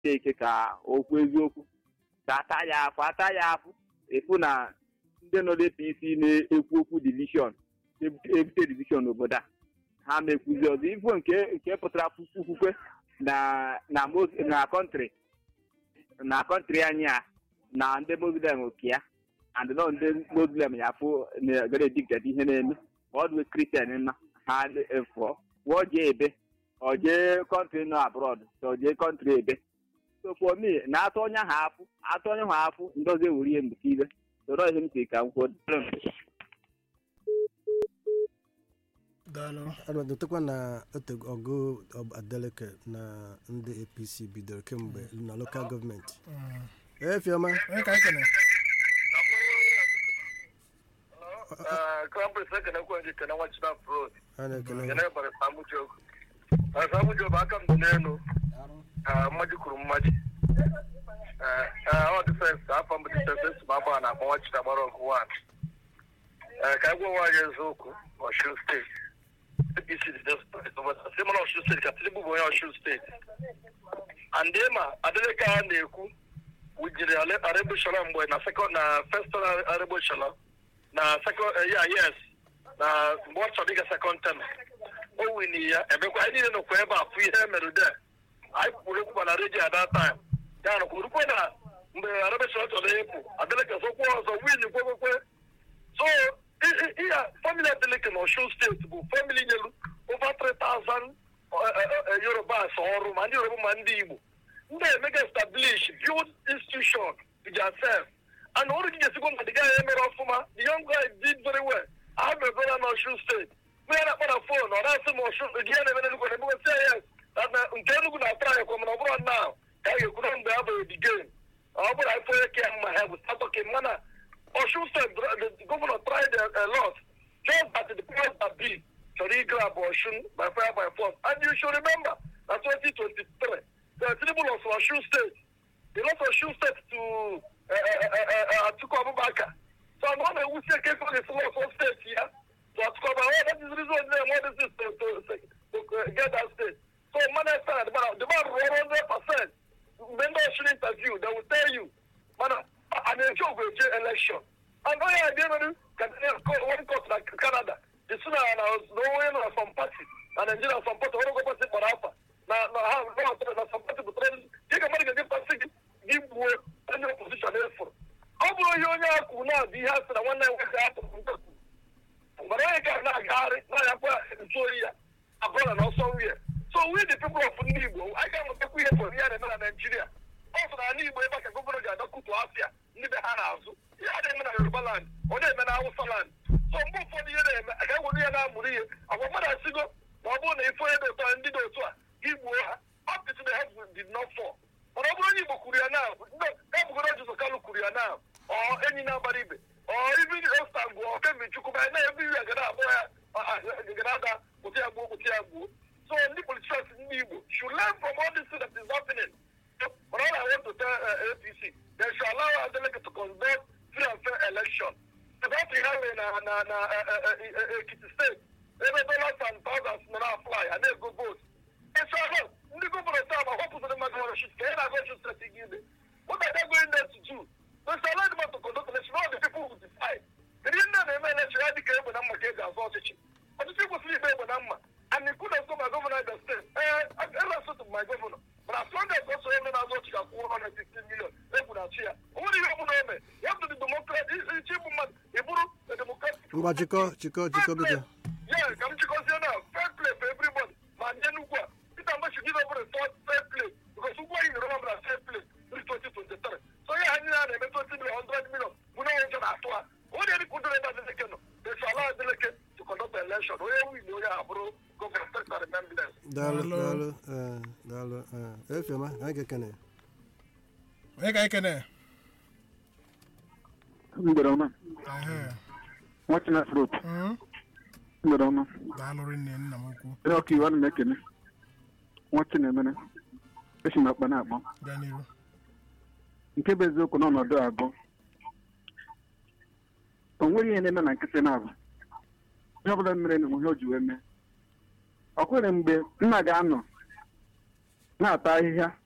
eke ka okwu eziokwu ka ata ya afụ ata ya afụ efu na ndị nọ n'APC na-ekwu okwu divishọn ebute divishọn n'obodo a ha mekwuzi ọzọ ifo nke nke pụtara okwukwe na na Mos- na kọntrị na kọntrị anyị a na ndị muslim oke ya and nọ ndị muslim ya fụ gara ediktet ihe na-eme ma ọ dị kristian na ha efụọ wụọ jee ebe ọ jee kọntrị nọ abrọd ka ọ jee kọntrị ebe so for me na-atụ onye ha afụ atụ onye ha afụ ndozi ewuru ihe mgbe ile soro ihe m si ka m kwuo daalụ anọdotekwa na ote ọgụ ọb- adeleke na ndị apc bidoro kemgbe na lokal gọọmenti Mm. efiọma onye ka anyị kene kọmpres ekenekwe gị kene nwa chinaf road a na-ekele kene bara samujogu samujogu aka m dị n'elu Ah, mmaji kwuru mmaji ọ difensi afọ mbụ difensi esi m agba na akpọ nwa chinagbara ọgụ wan ka anyị gwa nwaanyị eziokwu ọshun steeti apc dị desperate si mana ọshun steeti ka tinubu bụ onye ọshun steeti and ma adeleke a na-ekwu wujiri arebushala mgbe na sekọnd na first arebushala na second uh, yeah yes na mgbe ọ chọrọ ịga second term o wini ya emekwa anyị niile nọkwa ebe a fụ ihe mere de anyị kwuru okwu na redio at that time ya nọkwa urukwe na mgbe arabesha chọrọ ịpụ adeleke sokwa ọzọ win kwekwekwe so i- i- ihe famili adeleke na osun steeti bụ famili nyelu over 3000 yorubas ọrụ ma ndị yoruba ma ndị igbo ndị emega establish build institution to themselves and ọrụ gị ga-esikwa na the guy emere ọfụma the young guy did very well I have a brother na Osun steeti mgbe ya na-akpọ na fon ọ na-asị m Osun gị ya na-eme n'Enugu na emume say yes that na nke Enugu na-atara ya kwa mana ọ bụrụ now ka a ga-ekwu na mgbe a bụ the game ọ bụrụ anyị onye ka mma ha bụ start talking mana Osun steeti the governor tried a, a lot just that the powers that be chọrọ igrab Osun by fire by force and you should remember na 2023 the Tinubu lost Osun state he lost Osun state to uh, uh, uh, uh, Atiku Abubakar so I'm not a wusi eke for the loss state here to Atiku Abubakar that is the reason they want this to, to, to, to uh, get that state so man I stand the man the man one hundred percent when they should interview they will tell you man an joke with election and oh yeah they know can one court like Canada the sooner and I was no way na some party and Nigeria some party one go party for alpha na na ha na na some party but then take a money get party give way any opposition effort ọ bụrụ ihe onye akwụ na-abụ ihe a sị na nwanne ya nwoke atụrụ ntakwu mgbe onye ka na-agagharị na-anyakwa ntu oyi ya abụla na ọsọ nwunye so we the people of ndị Igbo anyị ga-amụtakwa ihe pụrụ ihe na-eme na Naịjirịa ọ sọ na ala Igbo ebe a ka gọvanọ ga-adọkụtu afịa ndị be ha n'azụ ihe a na-eme na Yoruba land ọ na-eme na Hausa land so mgbe ụfọdụ ihe na-eme a ga-ewere ihe na-amụrụ ihe agwa mmadụ asigo ma ọ bụrụ na ife onye dị otu a ndị dị otu a igbuo ha up to the head did not fall mana ọ bụrụ onye Igbo kwuru ya na ebugoro Jizọs Kalu kwuru ya na ọ enyi na-agbara ibe ọ ibi osta gbuo kemgbe chukwu na ebe iri agada abụọ ya gada ada kpụta ya gbuo kpụta ya gbuo so ndị politicians ndị Igbo should learn from all this thing that is happening but all I want to tell uh, APC they should allow Adeleke to conduct free and fair election that ha mere na na na Ekiti steeti ebe dollars and thousands nọ na-afly a na-ego vote ịchọhụ ndị gọvanọ taa ma họpụtara mmadụ nwere shit ka ị na-agụ ọchụ steeti gị ime what are they going there to do they should allow them to conduct election all the people who decide kedu ihe ndị na-eme election ya dịka egbe na mma ka e ji azụ ọchịchị ọchịchị kwesịrị ikpe egbe na mma and the good of my governor in the state eh I to my governor but as long as also eme na-azụ ọchịchị akwụ 116 million egwu na chi ya o nwere ihe ọbụla eme ya bụ the democrat ichi bụ mmadụ ị bụrụ the democratic ngwa chịkọ chịkọ chịkọ biko Yeah, ka m chịkọzie na fair play for everybody ma ndị Enugu a Peter Mgbe should give up the third fair play because ugwu anyị nyere ọbụla fair play this 2023 so ihe anyị na na-eme 20 million 100 million mụ na onye nje na-atụ ha onye dị kwudoro ebe Adeleke nọ they should allow Adeleke to conduct the election onye win onye a bụrụ gọvanọ steeti and remembrance daalụ Daalụ. daalụ eh, daalụ eh, efiọma anyị ga-ekene onye ka anyị kene mgbede ọma Ehe. nwachina frot Mm. mgbede ọma daalụ rinne nna m ukwu onye ọka iwu ana m ekene nwachina emere esi m akpa na-akpọ gaa n'ihu nke bụ eziokwu n'ọnọdụ abụọ o nwere ihe na-eme na nkịtị na-abụ ihe ọbụla mere na ihe o ji wee mee ọ kwere mgbe nna ga-anọ na-ata ahịhịa